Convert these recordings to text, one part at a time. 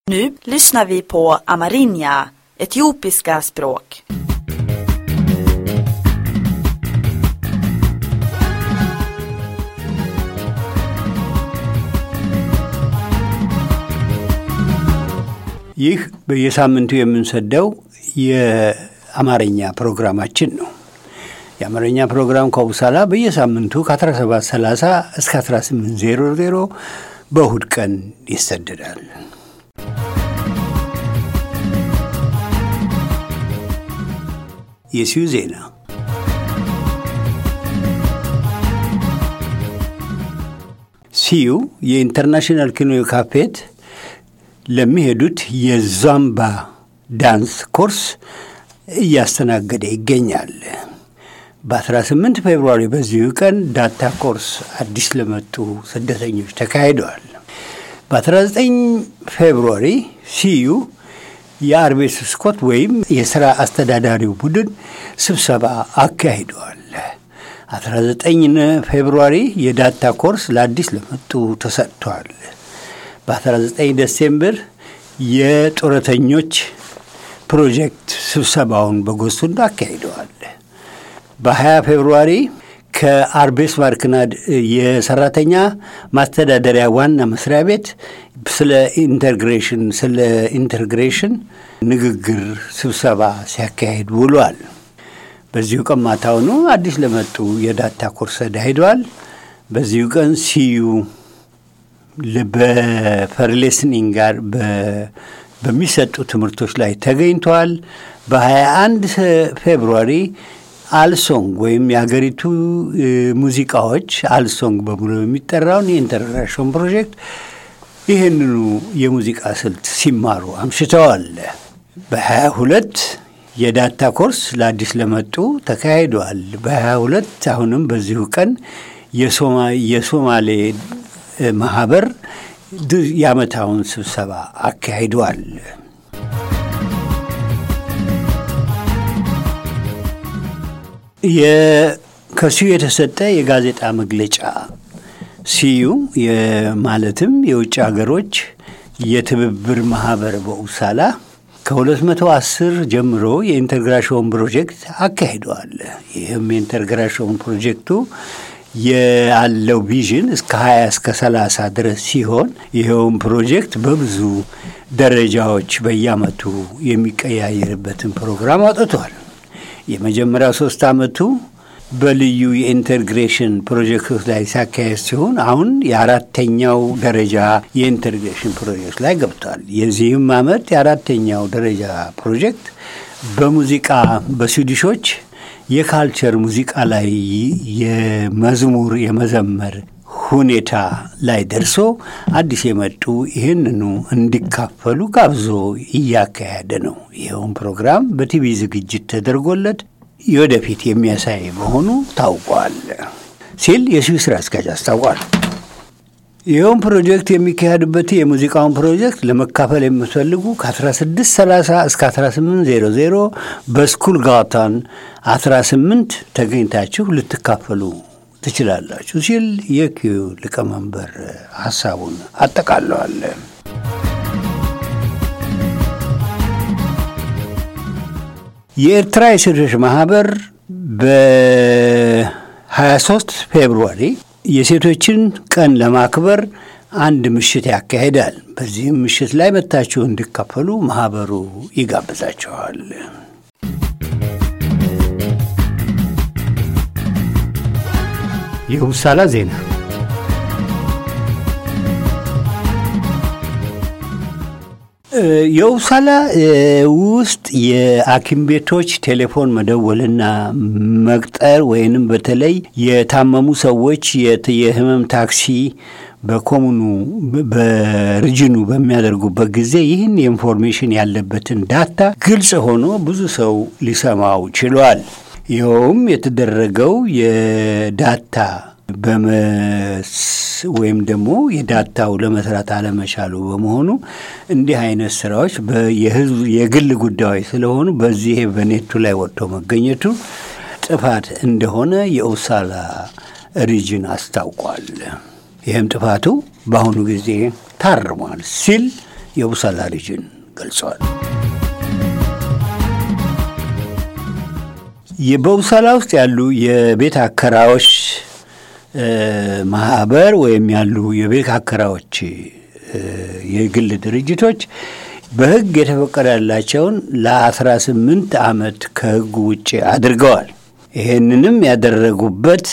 Nu lyssnar vi på amerinja, etiopiska språk. ይህ በየሳምንቱ የምንሰደው የአማርኛ ፕሮግራማችን ነው። የአማርኛ ፕሮግራም ከውሳላ በየሳምንቱ ከ1730 እስከ 1800 በእሁድ ቀን ይሰደዳል። የሲዩ ዜና ሲዩ የኢንተርናሽናል ኪኖ ካፌት ለሚሄዱት የዛምባ ዳንስ ኮርስ እያስተናገደ ይገኛል። በ18 ፌብርዋሪ በዚሁ ቀን ዳታ ኮርስ አዲስ ለመጡ ስደተኞች ተካሂደዋል። በ19 ፌብርዋሪ ሲዩ የአርቤስ ስኮት ወይም የሥራ አስተዳዳሪው ቡድን ስብሰባ አካሂደዋል። 19 ፌብርዋሪ የዳታ ኮርስ ለአዲስ ለመጡ ተሰጥቷል። በ19 ዴሴምበር የጡረተኞች ፕሮጀክት ስብሰባውን በጎሱንዶ አካሂደዋል። በ20 ፌብርዋሪ ከአርቤስ ማርክናድ የሰራተኛ ማስተዳደሪያ ዋና መስሪያ ቤት ስለ ኢንተግሬሽን ስለ ኢንተግሬሽን ንግግር ስብሰባ ሲያካሂድ ውሏል። በዚሁ ቀን ማታውኑ አዲስ ለመጡ የዳታ ኮርስ ሄደዋል። በዚሁ ቀን ሲዩ በፐርሌስኒንግ ጋር በሚሰጡ ትምህርቶች ላይ ተገኝተዋል። በ21 ፌብሩዋሪ አልሶንግ ወይም የሀገሪቱ ሙዚቃዎች አልሶንግ በሙሉ የሚጠራውን የኢንተርናሽናል ፕሮጀክት ይህንኑ የሙዚቃ ስልት ሲማሩ አምሽተዋል። በ22 የዳታ ኮርስ ለአዲስ ለመጡ ተካሂደዋል። በ22 አሁንም በዚሁ ቀን የሶማሌ ማህበር የዓመታውን ስብሰባ አካሂደዋል። ከሲዩ የተሰጠ የጋዜጣ መግለጫ ሲዩ ማለትም የውጭ ሀገሮች የትብብር ማህበር በኡሳላ ከ210 ጀምሮ የኢንተግሬሽን ፕሮጀክት አካሂደዋል። ይህም የኢንተግሬሽን ፕሮጀክቱ ያለው ቪዥን እስከ 20 እስከ 30 ድረስ ሲሆን ይኸውም ፕሮጀክት በብዙ ደረጃዎች በየአመቱ የሚቀያየርበትን ፕሮግራም አውጥቷል። የመጀመሪያው ሶስት አመቱ በልዩ የኢንተግሬሽን ፕሮጀክቶች ላይ ሲያካሄድ ሲሆን አሁን የአራተኛው ደረጃ የኢንተግሬሽን ፕሮጀክት ላይ ገብቷል። የዚህም አመት የአራተኛው ደረጃ ፕሮጀክት በሙዚቃ በስዊዲሾች የካልቸር ሙዚቃ ላይ የመዝሙር የመዘመር ሁኔታ ላይ ደርሶ አዲስ የመጡ ይህንኑ እንዲካፈሉ ጋብዞ እያካሄደ ነው። ይኸውም ፕሮግራም በቲቪ ዝግጅት ተደርጎለት የወደፊት የሚያሳይ መሆኑ ታውቋል ሲል የሲዩ ስራ አስኪያጅ አስታውቋል። ይኸውም ፕሮጀክት የሚካሄድበት የሙዚቃውን ፕሮጀክት ለመካፈል የምትፈልጉ ከ1630 እስከ 1800 በስኩል ጋታን 18 ተገኝታችሁ ልትካፈሉ ትችላላችሁ ሲል የኪዩ ሊቀመንበር ሀሳቡን አጠቃለዋል። የኤርትራ የሴቶች ማህበር በ23 ፌብሩዋሪ የሴቶችን ቀን ለማክበር አንድ ምሽት ያካሂዳል። በዚህም ምሽት ላይ መታችሁ እንዲካፈሉ ማህበሩ ይጋብዛቸዋል። የውሳላ ዜና የውሳላ ውስጥ የሐኪም ቤቶች ቴሌፎን መደወልና መቅጠር ወይንም በተለይ የታመሙ ሰዎች የህመም ታክሲ በኮሙኑ በርጅኑ በሚያደርጉበት ጊዜ ይህን የኢንፎርሜሽን ያለበትን ዳታ ግልጽ ሆኖ ብዙ ሰው ሊሰማው ችሏል። ይኸውም የተደረገው የዳታ ወይም ደግሞ የዳታው ለመስራት አለመቻሉ በመሆኑ እንዲህ አይነት ስራዎች የግል ጉዳዮች ስለሆኑ በዚህ በኔቱ ላይ ወጥቶ መገኘቱ ጥፋት እንደሆነ የኡሳላ ሪጅን አስታውቋል። ይህም ጥፋቱ በአሁኑ ጊዜ ታርሟል ሲል የቡሳላ ሪጅን ገልጸዋል። በቡሳላ ውስጥ ያሉ የቤት አከራዮች ማህበር ወይም ያሉ የቤት አከራዮች የግል ድርጅቶች በሕግ የተፈቀደላቸውን ለአስራ ስምንት ዓመት ከሕጉ ውጭ አድርገዋል። ይህንንም ያደረጉበት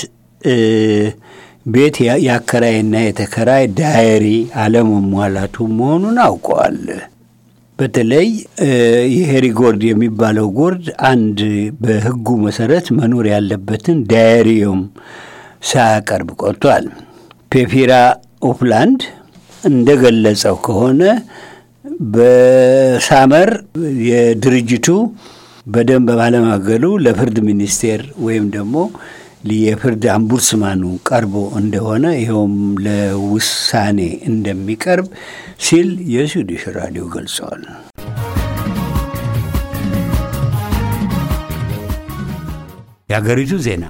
ቤት የአከራይና የተከራይ ዳየሪ አለመሟላቱ መሆኑን አውቀዋል። በተለይ የሄሪ ጎርድ የሚባለው ጎርድ አንድ በሕጉ መሰረት መኖር ያለበትን ዳየሪዮም ሳያቀርብ ቆጥቷል። ፔፊራ ኦፕላንድ እንደገለጸው ከሆነ በሳመር የድርጅቱ በደንብ ባለማገሉ ለፍርድ ሚኒስቴር ወይም ደግሞ የፍርድ አምቡድስማኑ ቀርቦ እንደሆነ ይኸውም ለውሳኔ እንደሚቀርብ ሲል የስዊዲሽ ራዲዮ ገልጸዋል። የአገሪቱ ዜና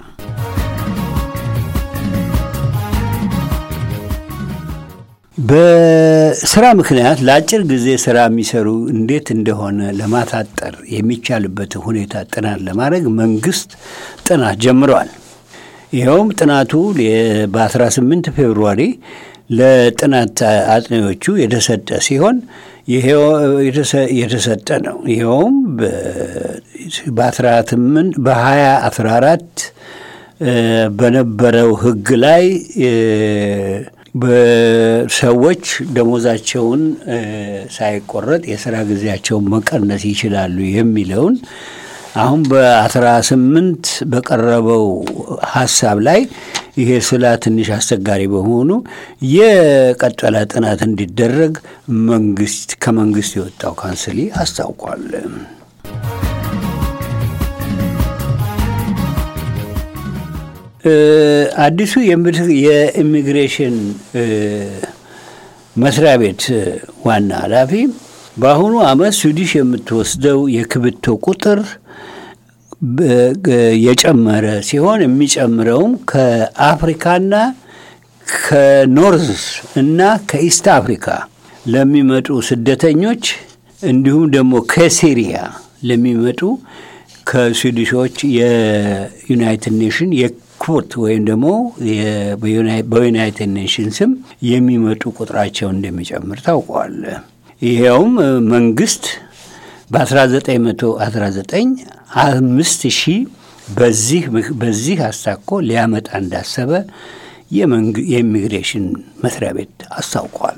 በስራ ምክንያት ለአጭር ጊዜ ስራ የሚሰሩ እንዴት እንደሆነ ለማሳጠር የሚቻልበት ሁኔታ ጥናት ለማድረግ መንግስት ጥናት ጀምረዋል። ይኸውም ጥናቱ በ18 ፌብርዋሪ ለጥናት አጥኚዎቹ የተሰጠ ሲሆን የተሰጠ ነው። ይኸውም በ18 በ2014 በነበረው ህግ ላይ በሰዎች ደሞዛቸውን ሳይቆረጥ የስራ ጊዜያቸውን መቀነስ ይችላሉ የሚለውን አሁን በአስራ ስምንት በቀረበው ሀሳብ ላይ ይሄ ስላ ትንሽ አስቸጋሪ በመሆኑ የቀጠለ ጥናት እንዲደረግ መንግስት ከመንግስት የወጣው ካንስሊ አስታውቋል። አዲሱ የኢሚግሬሽን መስሪያ ቤት ዋና ኃላፊ በአሁኑ ዓመት ስዊዲሽ የምትወስደው የክብቶ ቁጥር የጨመረ ሲሆን የሚጨምረውም ከአፍሪካና ከኖርዝ እና ከኢስት አፍሪካ ለሚመጡ ስደተኞች እንዲሁም ደግሞ ከሲሪያ ለሚመጡ ከስዊዲሾች የዩናይትድ ኔሽን የኩት ወይም ደግሞ በዩናይትድ ኔሽን ስም የሚመጡ ቁጥራቸው እንደሚጨምር ታውቋል። ይኸውም መንግስት በ1919 አምስት ሺህ በዚህ በዚህ አስታኮ ሊያመጣ እንዳሰበ የኢሚግሬሽን መስሪያ ቤት አስታውቋል።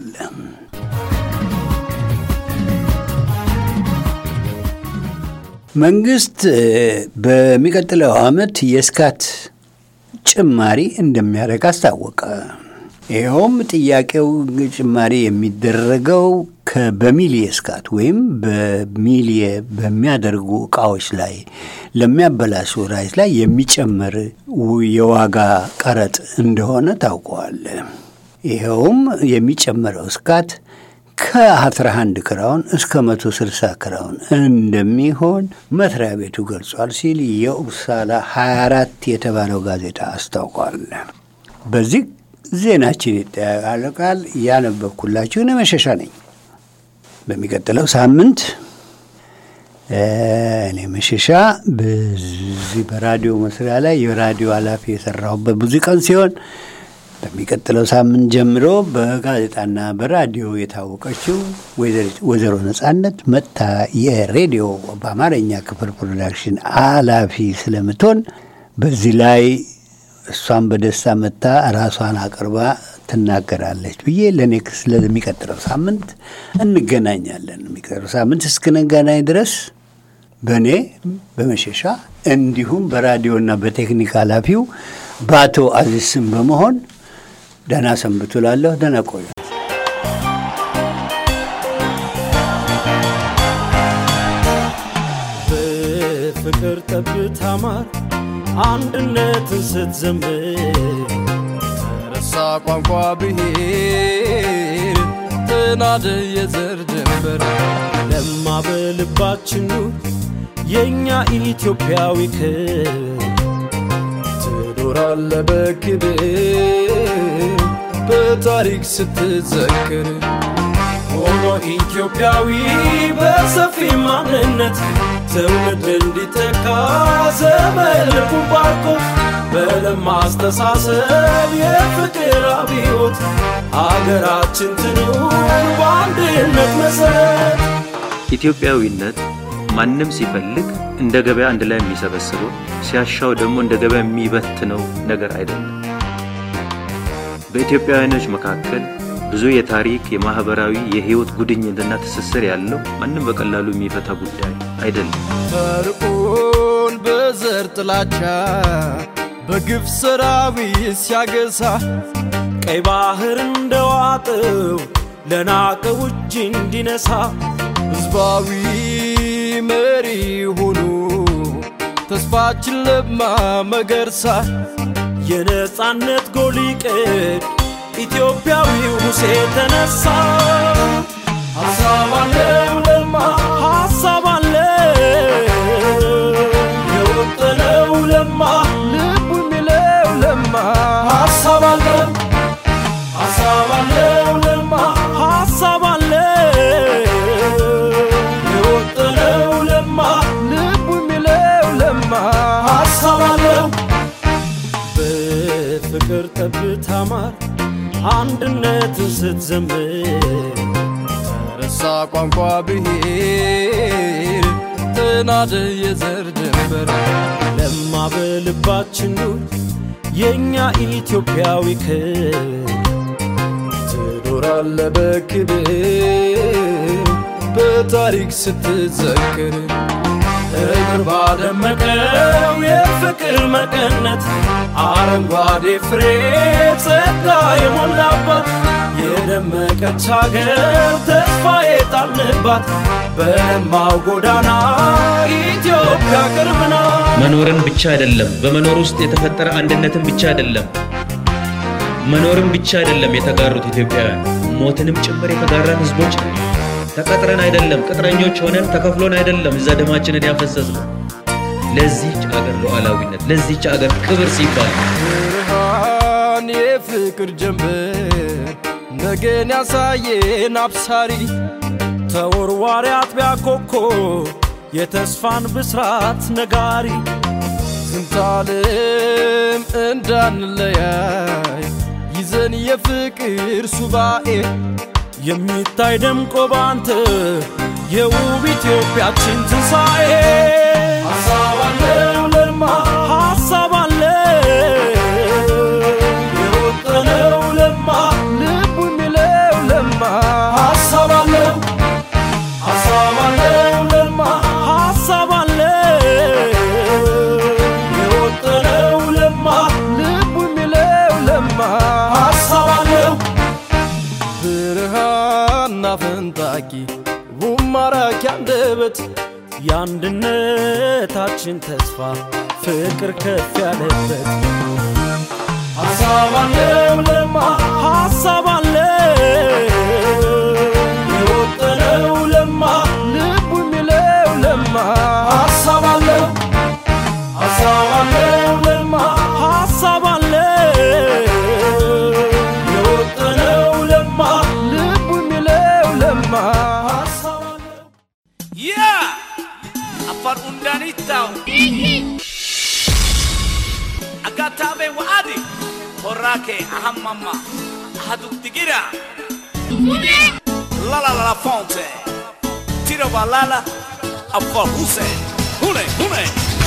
መንግስት በሚቀጥለው ዓመት የስካት ጭማሪ እንደሚያደርግ አስታወቀ። ይኸውም ጥያቄው ጭማሪ የሚደረገው በሚሊየ ስካት ወይም በሚሊየ በሚያደርጉ እቃዎች ላይ ለሚያበላሹ ራይት ላይ የሚጨመር የዋጋ ቀረጥ እንደሆነ ታውቀዋል። ይኸውም የሚጨመረው ስካት ከአስራ አንድ ክራውን እስከ መቶ ስልሳ ክራውን እንደሚሆን መስሪያ ቤቱ ገልጿል ሲል የኡፕሳላ 24 የተባለው ጋዜጣ አስታውቋል። በዚህ ዜናችን ይጠያቃል። ያነበብኩላችሁ እኔ መሸሻ ነኝ። በሚቀጥለው ሳምንት እኔ መሸሻ በዚህ በራዲዮ መስሪያ ላይ የራዲዮ ኃላፊ የሰራሁበት ብዙ ቀን ሲሆን በሚቀጥለው ሳምንት ጀምሮ በጋዜጣና በራዲዮ የታወቀችው ወይዘሮ ነጻነት መጥታ የሬዲዮ በአማርኛ ክፍል ፕሮዳክሽን ኃላፊ ስለምትሆን በዚህ ላይ እሷን በደስታ መጥታ ራሷን አቅርባ ትናገራለች ብዬ ለኔክስ ለሚቀጥለው ሳምንት እንገናኛለን። የሚቀጥለው ሳምንት እስክንገናኝ ድረስ በእኔ በመሸሻ እንዲሁም በራዲዮና በቴክኒክ ኃላፊው በአቶ አዚዝ ስም በመሆን ደህና ሰንብቱ ላለሁ። ደህና ቆዩ። በፍቅር ጠብታ ማር አንድነትን ስትዘምር ተረሳ ቋንቋ ብሔር ተናደ የዘር ድንበር ለማ በልባችን የእኛ ኢትዮጵያዊ ክብር ትኖራለ በክብር በታሪክ ስትዘክር ሆኖ ኢትዮጵያዊ በሰፊ ማንነት ትውልድ እንዲተካ ዘመን ልቡን ባርኮ በለማ አስተሳሰብ የፍቅር አብዮት አገራችን ትኑር በአንድነት መሰረት ኢትዮጵያዊነት ማንም ሲፈልግ እንደ ገበያ አንድ ላይ የሚሰበስበው ሲያሻው ደግሞ እንደ ገበያ የሚበትነው ነገር አይደለም። በኢትዮጵያውያኖች መካከል ብዙ የታሪክ፣ የማህበራዊ፣ የህይወት ጉድኝትና ትስስር ያለው ማንም በቀላሉ የሚፈታ ጉዳይ አይደለም። ፈርዖን በዘር ጥላቻ በግፍ ሰራዊት ሲያገሳ ቀይ ባህር እንደዋጠው ለናቀው እጅ እንዲነሳ ሕዝባዊ መሪ ሆኖ ተስፋችን ለማ መገርሳ የነጻነት ጎሊቀድ ኢትዮጵያዊው ሙሴ ተነሳ ሀሳብ አለው ለማ ሀሳብ አለው የወጠነው ለማ ልቡ የሚለው ለማ ሀሳብ አለው ሀሳብ አለው ለማ ሀሳብ አለው የወጠነው ለማ ልቡ የሚለው ለማ ሀሳብ አለው በፍቅር ጠብታ ማር አንድነትን ስትዘምር ተረሳ ቋንቋ ብሔር ተናደ የዘር ድንበር ለማ በልባችን ኑር የእኛ ኢትዮጵያዊ ክብር ትኖራለ በክብር በታሪክ ስትዘክር እግር ባደመቀው የፍቅር መቀነት አረንጓዴ ፍሬ ጸጋ የሞላባት የደመቀች ሀገር ተስፋ የጣልንባት በለማው ጎዳና ኢትዮጵያ ቅርብ ናት። መኖርን ብቻ አይደለም፣ በመኖር ውስጥ የተፈጠረ አንድነትን ብቻ አይደለም፣ መኖርን ብቻ አይደለም የተጋሩት ኢትዮጵያውያን፣ ሞትንም ጭምር የተጋራን ህዝቦች ነን። ተቀጥረን አይደለም፣ ቅጥረኞች ሆነን ተከፍሎን አይደለም እዛ ደማችንን ያፈሰስነው ለዚህች አገር ሉዓላዊነት፣ ለዚህች አገር ክብር ሲባል ብርሃን የፍቅር ጀንበር ነገን ያሳየን አብሳሪ ተወርዋሪ አጥቢያ ኮከብ የተስፋን ብስራት ነጋሪ ዝንታለም እንዳንለያይ ይዘን የፍቅር ሱባኤ የሚታይ ደምቆ ባንተ የውብ ኢትዮጵያችን ትንሣኤ ሀሳብ አለው ለማ ሀሳብ አለው የወጠነው ለማ ልቡ የሚለው ለማ ሀሳብ አለው ሀሳብ አለው ለማ ሀሳብ አለው የወጠነው ለማ ልቡ የሚለው ለማ ሀሳብ አለው ብርሃንና ፈንጣቂ ውብ ማራኪ አንደበት የአንድነታችን ተስፋ ፍቅር ከፍ ያለበት ሀሳብ አለው ለማ ሀሳብ አለው የወጠነው ለማ ልቡ የሚለው ለማ ሀሳብ አለው ሀሳብ አለው ለማ ሀሳብ አለው የወጠነው ለማ ልቡ የሚለው ለማ ሀሳብ አለው yaa afar undanittaw agatabe waadi horake ahammamma ahadugdigira lalalala fonte tiro balala afar huse hune hune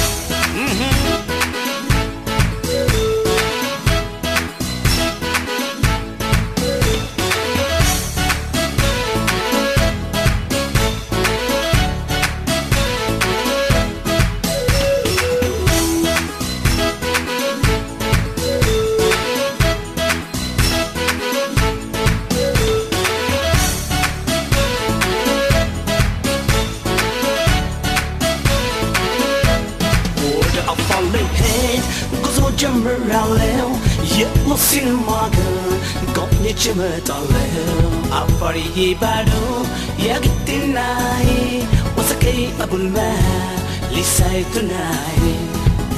ወደ አፋር ልሄድ ጉዞ ጀምራለሁ የሙስሊም አገር ጎብኝቼ እመጣለሁ አፋርዬ ባዶ የግድናይ ወሰቀይ አቡልማ ሊሳይ ቱናይ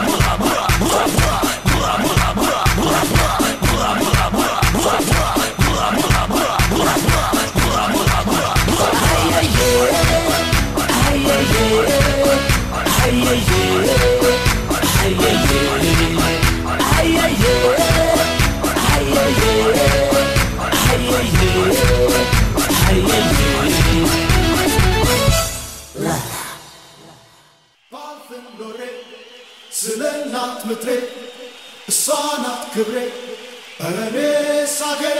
እሷ ናት ክብሬ ኧረ እኔስ አገሬ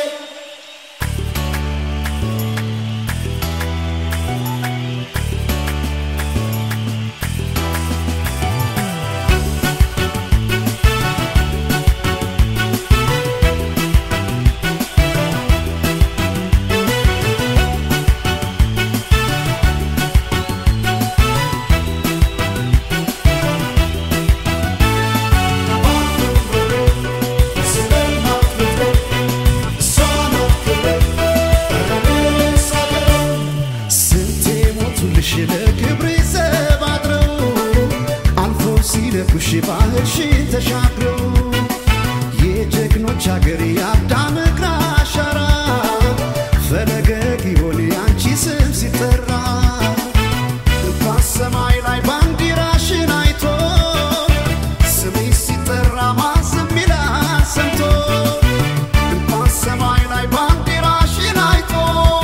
ስንቴ ሞቱልሽ ለክብሬ ዘብ አድረው አልፎ ሲለኩሽ ባህርሽን ተሻግረው የጀግኖች አገር የአዳም እግር አሻራ ፈለገ ጊዮን የአንቺ ስም ሲጠራ እንኳን ሰማይ ላይ ባንዲራሽን አይቶ ስምሽ ሲጠራ ማን ዝም ይላል ሰምቶ እንኳን ሰማይ ላይ ባንዲራሽን አይቶ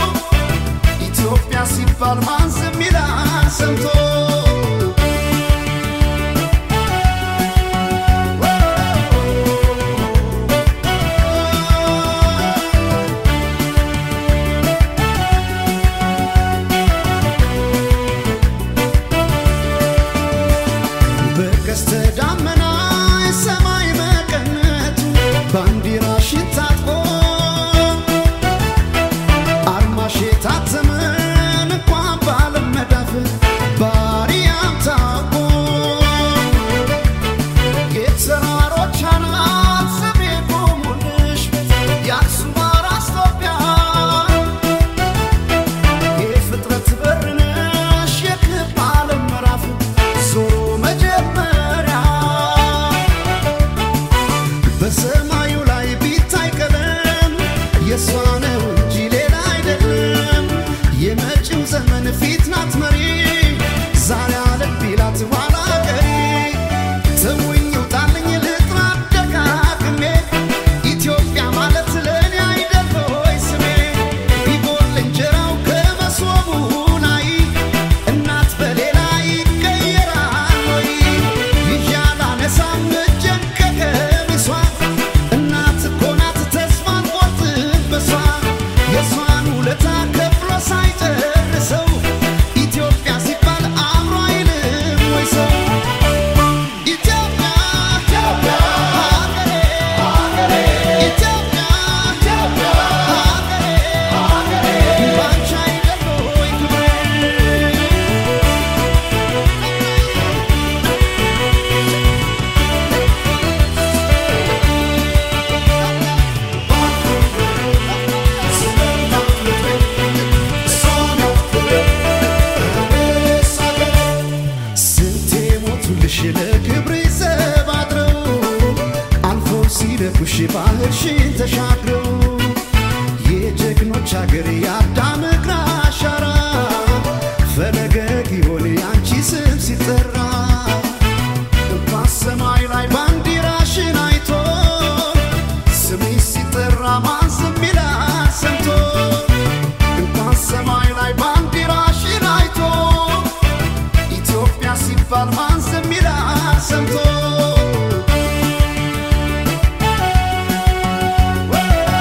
ኢትዮጵያ ሲባል ማን ዝም ይላል ሰምቶ በቀስተ ደመና የሰማይ መቀነቱ ባንዲራሽን ታጥቆ አርማሽ የታተመን እንኳን ባለም መዳፍ ባሪያም ታውቆ የተራሮች አናት ስሜ ቆሙልሽ የአክሱም አራስ ኢትዮጵያ የፍጥረት በር ነሽ የክብ ዓለም ምዕራፍ ዞሮ መጀመሪያ በሰማዩ ላይ ቢታይ ቀለም የእሷ ነው እንጂ ሌላ አይደለም። የመጪው ዘመን ፊት ናት መሪ ዛሬ አለም ቢላት ኋላ ቀሪ ተውኝ ውጣልኝ ልጥራ ደጋግሜ ኢትዮጵያ ማለት ለእኔ አይደል ሆይ ስሜ ቢጎል እንጀራው ከመሶቡ ላይ እናት በሌላ ይቀየራል ወይ ይዣል አነሳም እጄን ከቀሚሷ እናት እኮ ናት ተስፋን ቆርጥበሷ የእሷን ውለታ ከፍሎ ሳይጨርሰው ኢትዮጵያ ሲባል አእምሮ አይልም ወይ ሰው ኢትዮጵያ ኢትዮጵያ ሀገሬ ሀገሬ ኢትዮጵያ ኢትዮጵያ ሀገሬ ሀገሬ ባንቺ አይደል ወይ ክብሬ ስንቴ ሞቱልሽ ለክብሬ ዘብ አድረው አልፎ ሲደፉሽ ባህርሽን ተሻግረው የጀግኖች አገር የአዳም እግር አሻራ ፈለገ ጊዮን የአንቺ ስም ሲጠራ እንኳን ሰማይ ላይ ባንዲራሽን አይቶ ስምሽ ሲጠራ ማን ዝም ይላል ሰምቶ እንኳን ሰማይ ላይ ባንዲራሽን አይቶ ኢትዮጵያ ሲባል ማን ዝም ይላል ሰምቶ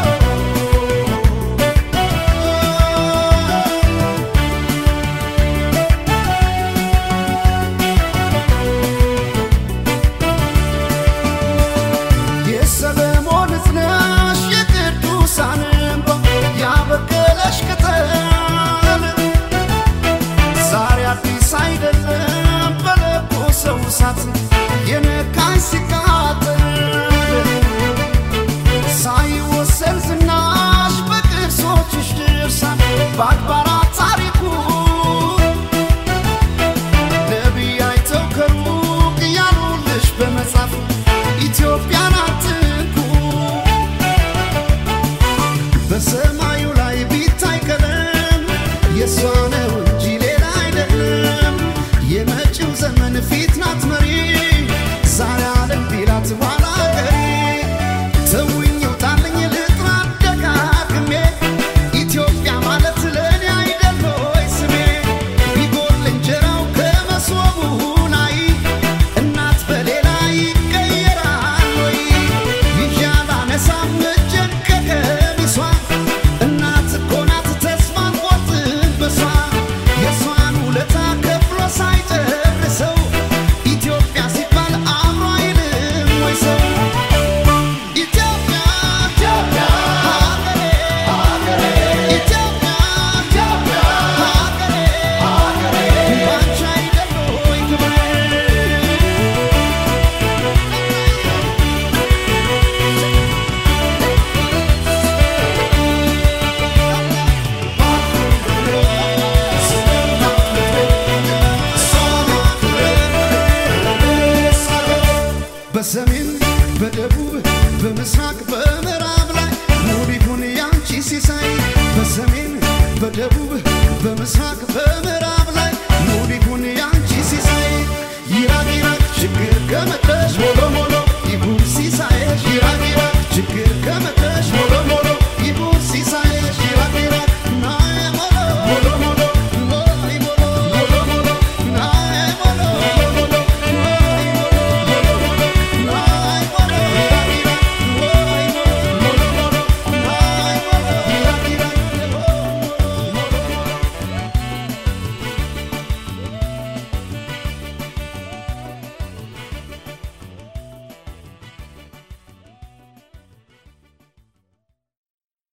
በደቡብ በምስራቅ በምዕራብ ላይ ሙሉ ይሁን ያንቺ ሲሳይ በሰሜን በደቡብ በምስራቅ በምዕራብ